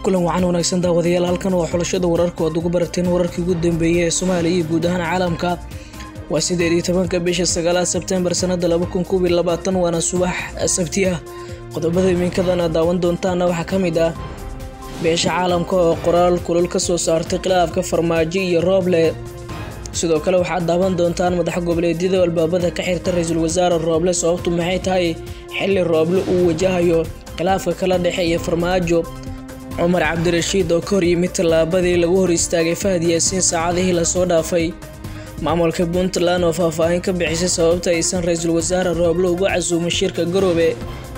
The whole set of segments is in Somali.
kulan wacan wanaagsan daawadayaal halkan waa xulashada wararka oad ugu barateen wararkii ugu dambeeyay ee soomaaliya iyo guud ahaan caalamka waa sideed iyo tobanka bisha sagaalaad sebtembar sanada laba kun koob iyo labaatan waana subax sabti ah qodobada imiinkadan aad daawan doontaana waxaa ka mid ah beesha caalamka oo qoraal kulul ka soo saartay khilaafka farmaajo iyo rooble sidoo kale waxaad daawan doontaan madax goboleedyada albaabada ka xirta ra-iisul wasaare rooble sababtu maxay tahay xili rooble uu wajahayo khilaafka kala dhexeeya farmaajo cumar cabdirashiid oo ka hor yimid tallaabadii lagu hor istaagay fahad yaasiin saacadihii lasoo dhaafay maamulka puntland oo faahfaahin ka bixisay sababta aysan ra-iisul wasaare rooble uga casuumin shirka garoobe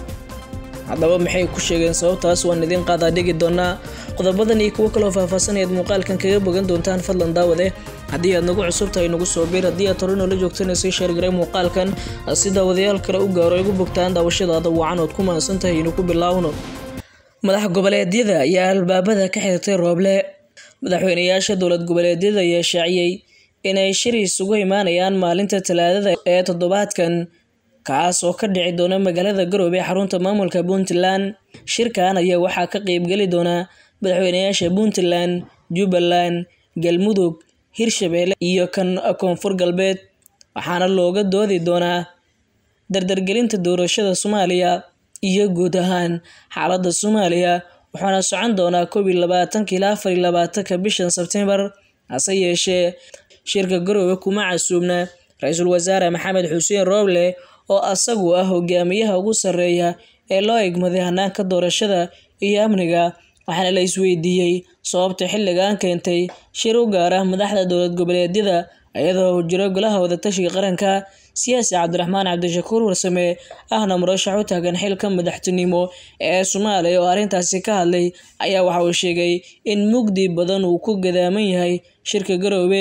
haddaba maxay ku sheegeen sababtaas waan idiin qaadaa dhigi doonaa qodobadan iyo kuwo kaloo faahfaahsanayaad muuqaalkan kaga bogan doontaan fadlan daawade haddii aad nagu cusub tahay nagu soo biir haddii aad hore noola joogtana sii sheergaray muuqaalkan si daawadayaal kale u gaaro igu bogtaan daawashadaada wacan ood ku mahadsan tahay inu ku bilaawno madax goboleedyada ayaa albaabada ka xirtay rooble madaxweynayaasha dowlad goboleedyada ayaa shaaciyey inay shir isugu imaanayaan maalinta talaadada ee toddobaadkan kaas oo ka dhici doona magaalada garoobe xarunta maamulka puntland shirkan ayaa waxaa ka qeybgeli doona madaxweynayaasha puntland jubbaland galmudug hirshabeelle iyo kan koonfur galbeed waxaana looga doodi doonaa dardargelinta doorashada soomaaliya iyo guud ahaan xaaladda soomaaliya waxaana socon doonaa koob iyo labaatanka ilaa afar iyo labaatanka bishan sebtembar hase yeeshee shirka garoobe kuma casuubna ra-iisul wasaare maxamed xuseen rooble oo asagu ah hogaamiyaha ugu sarreeya ee loo egmaday hanaanka doorashada iyo amniga waxaana la isweydiiyey sababta xilligan keentay shir u gaara madaxda dowlad goboleedyada iyadoo jiro golaha wadatashiga qaranka siyaasi cabdiraxmaan cabdishakuur warsame ahna murashax u taagan xilka madaxtinimo ee soomaaliya oo arrintaasi ka hadlay ayaa waxa uu sheegay in mugdi badan uu ku gadaaman yahay shirka garoobe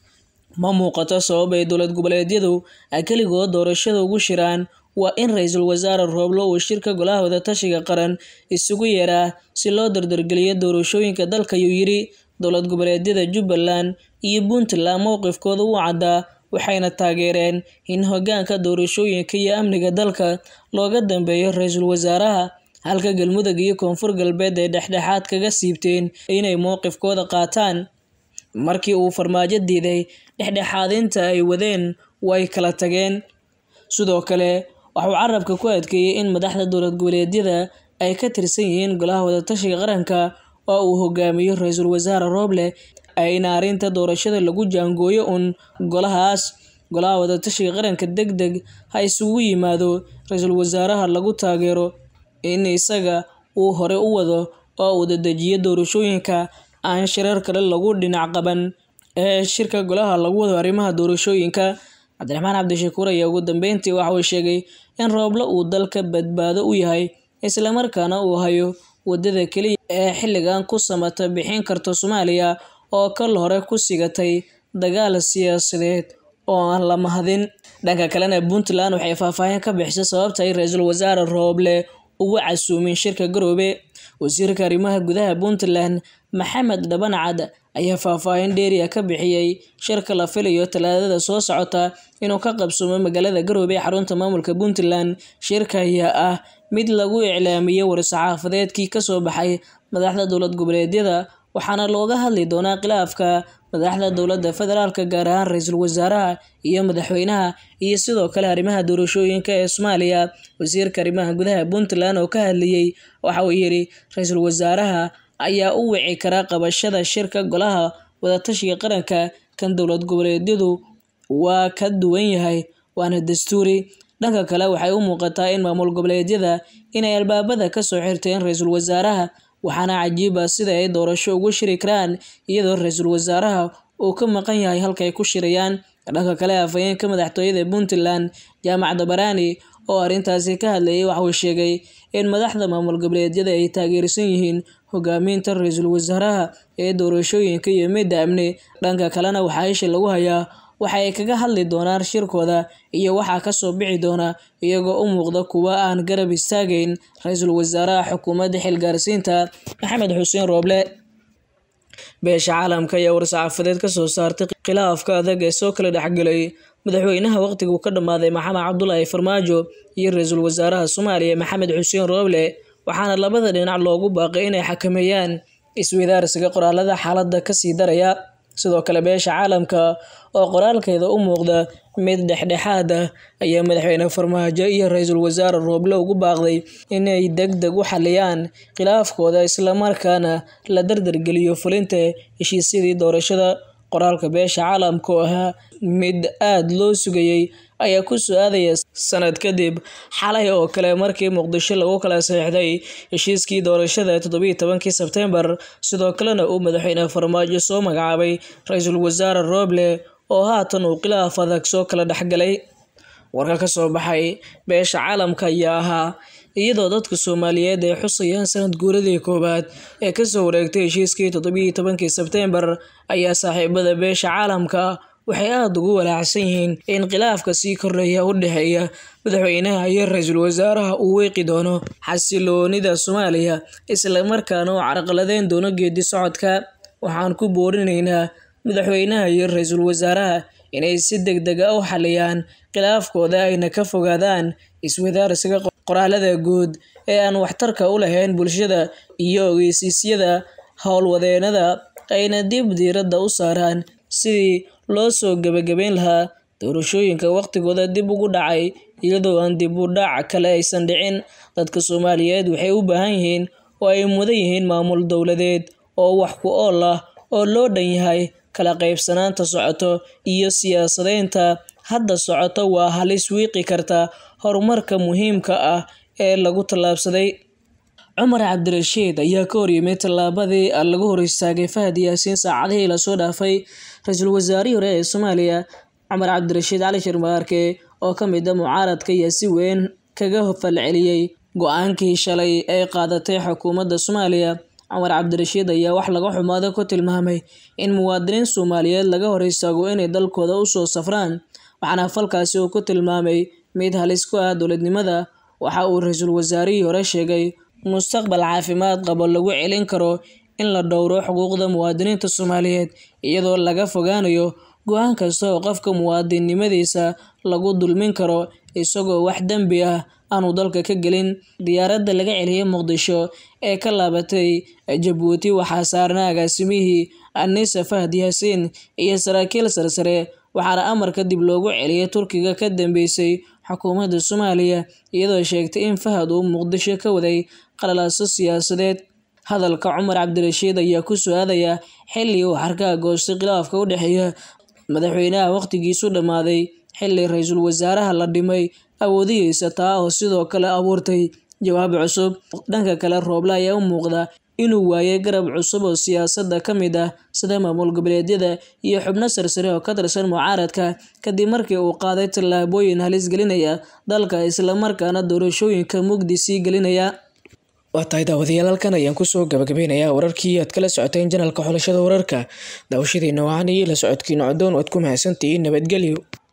ma muuqato sabab ay dowlad goboleedyadu keligood doorashada ugu shiraan waa in ra-iisul wasaare rooble uu shirka golaha wadatashiga qaran isugu yeeraa si loo dardargeliyo doorashooyinka dalka ayuu yidhi dowlad goboleedyada jubbaland iyo puntland mowqifkooda u caddaa waxayna taageereen in hogaanka doorashooyinka iyo amniga dalka looga dambeeyo ra-iisul wasaaraha halka galmudug iyo koonfur galbeed ay dhexdhexaad kaga siibteen inay mowqifkooda qaataan markii uu farmaajo diiday dhexdhexaadinta ay wadeen way kala tageen sidoo kale waxuu carabka ku adkeeyey in madaxda dowlad goboleedyada ay ka tirsan yihiin golaha wadatashiga qaranka oo uu hogaamiyo ra-iisul wasaare rooble ayna arrinta doorashada lagu jaangooyo uun golahaas golaha wadatashiga qaranka deg deg ha isugu yimaado ra-iisul wasaaraha lagu taageero in isaga uu hore u wado oo uu dadejiyo doorashooyinka aan shirar kale lagu dhinac qaban ee shirka golaha lagu wado arrimaha doorashooyinka cabdiraxmaan cabdishakuur ayaa ugu dambeyntii waxa uu sheegay in rooble uu dalka badbaado u yahay islamarkaana uu hayo wadada keliya ee xilligan ku samata bixin karta soomaaliya oo kal hore ku sigatay dagaal siyaasadeed oo aan la mahadin dhanka kalena puntland waxay faahfaahin ka bixisay sababta ay ra-iisul wasaare rooble ugu casuumin shirka garoobe wasiirka arrimaha gudaha puntland maxamed dhabancad ayaa faahfaahin dheeriya ka bixiyey shirka la filayo talaadada soo socota inuu ka qabsoomo magaalada garoobe xarunta maamulka puntland shirka ayaa ah mid lagu iclaamiyey war-saxaafadeedkii kasoo baxay madaxda dowlad goboleedyada waxaana looga hadli doonaa khilaafka madaxda dowladda federaalka gaar ahaan ra-iisul wasaaraha iyo madaxweynaha iyo sidoo kale arrimaha doorashooyinka ee soomaaliya wasiirka arrimaha gudaha puntland oo ka hadlayey waxa uu yidhi ra-iisul wasaaraha ayaa u wici karaa qabashada shirka golaha wadatashiga qaranka kan dowlad goboleedyadu waa ka duwan yahay waana dastuuri dhanka kale waxay u muuqataa in maamul goboleedyada inay albaabada kasoo xirteen ra-iisul wasaaraha waxaana cajiiba sida ay doorasho ugu shiri karaan iyadoo ra-iisul wasaaraha uu ka maqan yahay halkaay ku shirayaan dhanka kale afhayeenka madaxtooyada puntland jaamac dabaraani oo arrintaasi ka hadlayay waxauu sheegay in madaxda maamul goboleedyada ay taageersan yihiin hogaaminta ra-iisul wasaaraha ee doorashooyinka iyo midda amni dhanka kalena waxaa isha lagu hayaa waxa ay kaga hadli doonaan shirkooda iyo waxaa kasoo bixi doona iyagoo u muuqda kuwa aan garab istaagayn ra-iisul wasaaraha xukuumadda xilgaarsiinta maxamed xuseen rooble beesha caalamka ayaa war-saxaafadeed kasoo saartay khilaafka adag ee soo kala dhexgelay madaxweynaha waqtiguu ka dhammaaday maxamed cabdulaahi farmaajo iyo ra-iisul wasaaraha soomaaliya maxamed xuseen rooble waxaana labada dhinac loogu baaqay inay xakameeyaan isweydaarsiga qoraalada xaaladda kasii daraya sidoo kale beesha caalamka oo qoraalkeeda u muuqda mid dhexdhexaad ah ayaa madaxweyne farmaajo iyo ra-iisul wasaare rooble ugu baaqday inay deg deg u xaliyaan khilaafkooda islamarkaana la dardargeliyo fulinta heshiisyadii doorashada qoraalka beesha caalamka oo ahaa mid aada loo sugayey ayaa ku soo-aadaya sanad kadib xalay oo kale markii muqdisho lagu kala saxiixday heshiiskii doorashada toddobiiyi tobankii sebtembar sidoo kalena uu madaxweyne farmaajo soo magacaabay ra-iisul wasaare rooble oo haatan uu khilaaf adag soo kala dhexgalay warka ka soo baxay beesha caalamka ayaa ahaa iyadoo dadka soomaaliyeed ay xusayaan sanad guuradii koowaad ee kasoo wareegtay heshiiskii toddobiiyi tobankii sebtembar ayaa saaxiibada beesha caalamka waxay aada ugu walaacsan yihiin in khilaafka sii kordhaya u dhexeeya madaxweynaha iyo ra-iisul wasaaraha uu weeqi doono xasiloonida soomaaliya islamarkaana uu carqaladeyn doono geedi socodka waxaan ku boorinaynaa madaxweynaha iyo ra-iisul wasaaraha inay si deg deg a u xaliyaan khilaafkooda ayna ka fogaadaan iswadaarsiga qoraalada guud ee aan waxtarka u lahayn bulshada iyo ogeysiisyada howlwadeenada ayna dib diiradda u saaraan sidii loo soo gebagabeyn lahaa doorashooyinka waqtigooda dib ugu dhacay iyadoo aan dib u dhac kale aysan dhicin dadka soomaaliyeed waxay u baahan yihiin oo ay mudan yihiin maamul dowladeed oo wax ku ool ah oo loo dhan yahay kala qaybsanaanta socoto iyo siyaasadeynta hadda socoto waa halis wiiqi karta horumarka muhiimka ah ee lagu tallaabsaday cumar cabdirashiid ayaa ka horyimid tallaabadii lagu hor istaagay fahad yaasiin saacadihii lasoo dhaafay ra-iisul wasaarihii hore ee soomaaliya cumar cabdirashiid cali shirmaarke oo ka mid a mucaaradka ayaa si weyn kaga falceliyey go-aankii shalay ay qaadatay xukuumadda soomaaliya cumar cabdirashiid ayaa wax laga xumaado ku tilmaamay in muwaadiniin soomaaliyeed laga hor istaago inay dalkooda usoo safraan waxaana falkaasi uu ku tilmaamay mid halis ku ah dowladnimada waxa uu ra-iisul wasaarihii hore sheegay mustaqbal caafimaad qabo lagu celin karo in la dhowro xuquuqda muwaadiniinta soomaaliyeed iyadoo laga fogaanayo go-aan kasta oo qofka muwaadinnimadiisa lagu dulmin karo isagoo wax dembi ah aanu dalka ka gelin diyaaradda laga celiyay muqdisho ee ka laabatay jabuuti waxaa saarnaa agaasimihii anisa fahad yaasiin iyo saraakiil sarsare waxaana amarka dib loogu celiyay turkiga ka dambeysay xukuumadda soomaaliya iyadoo sheegtay in fahad uu muqdisho ka waday qalalaaso siyaasadeed hadalka cumar cabdirashiid ayaa ku soo-aadaya xilli uu xarkaha goostay khilaafka u dhexeeya madaxweynaha waqtigiisu dhammaaday xilli ra-iisul wasaaraha la dhimay awoodihiisa taa oo sidoo kale abuurtay jawaab cusub dhanka kale rooble ayaa u muuqda inuu waayay garab cusub oo siyaasadda ka mid ah sida maamul goboleedyada iyo xubno sarsare oo ka tirsan mucaaradka kadib markii uu qaaday tallaabooyin halis gelinaya dalka islamarkaana doorashooyinka mugdi sii gelinaya waa tahay daawadayaal halkan ayaan kusoo gabagabeynayaa wararkii aad kala socoteen janalka xulashada wararka daawashadiina wacan iyo la socodkiina codoon waad ku mahadsantihiin nabadgelyo